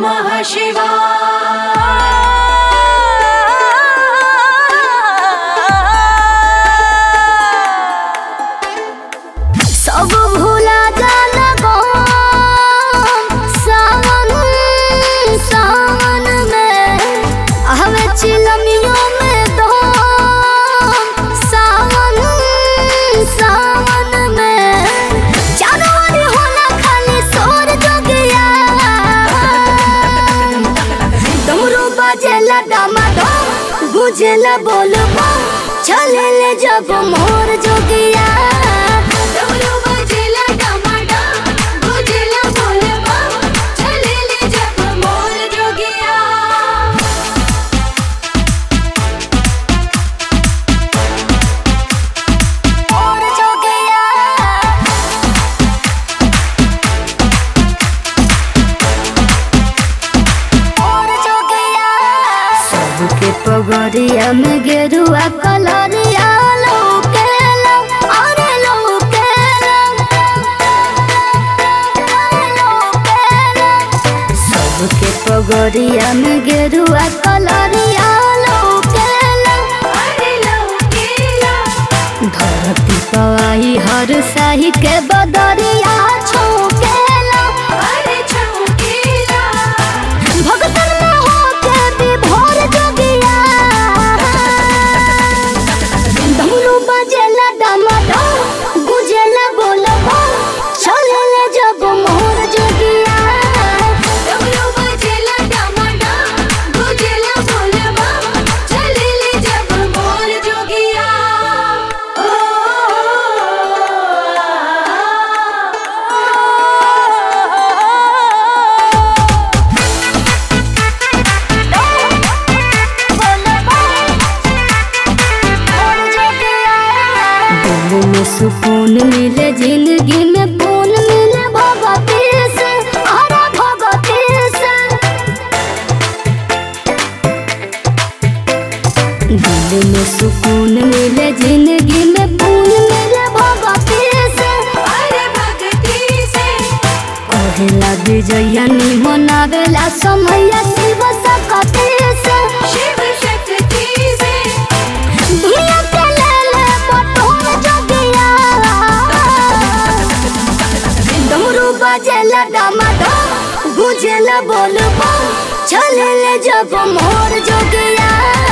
नमः शिवाय सब भूला जाला गम सावन सावन में हवे चिलमियों में दम सावन सावन में चारों ओर होला खाली शोर जोगिया डमरू बजेला डमाडम गुजेला बोलबो चलेले जब मोर जोगिया डमरू बजेला डमाडम, गुजेला बोलबा, चलेले जब मोर जोगिया। मोर जोगिया मोर जोगिया सबके पगड़िया में गेरुआ कलरिया लौकेला अरे लौकेला अरे लौकेला सबके पगड़िया में गेरुआ कलरिया लौकेला अरे लौकेला, धरती पवाई हर साही के बदरिया छौकेला अरे छौकेला, भगतन में होके विभोर जोगिया डमरू बजेला डमाडम गुजेला बोलबो चलेले जब मोर जोगिया डमरू बजेला डमाडम, गुजेला बोलबा, चलेले जब मोर जोगिया। ओ, दिल में सुकून मिले जिंदगी में पून मिले भगवती से हरा भगवती से दिल में सुकून मिले जिंदगी में पून मिले भगवती से अरे भक्ति से कहेला विजया मनावेला समैया शिव सकती से शिव शक्ति से दुनिया के लेले बटोर जोगिया डमरू बजेला डमाडम गुजेला बोलबो चलेले जब मोर जोगिया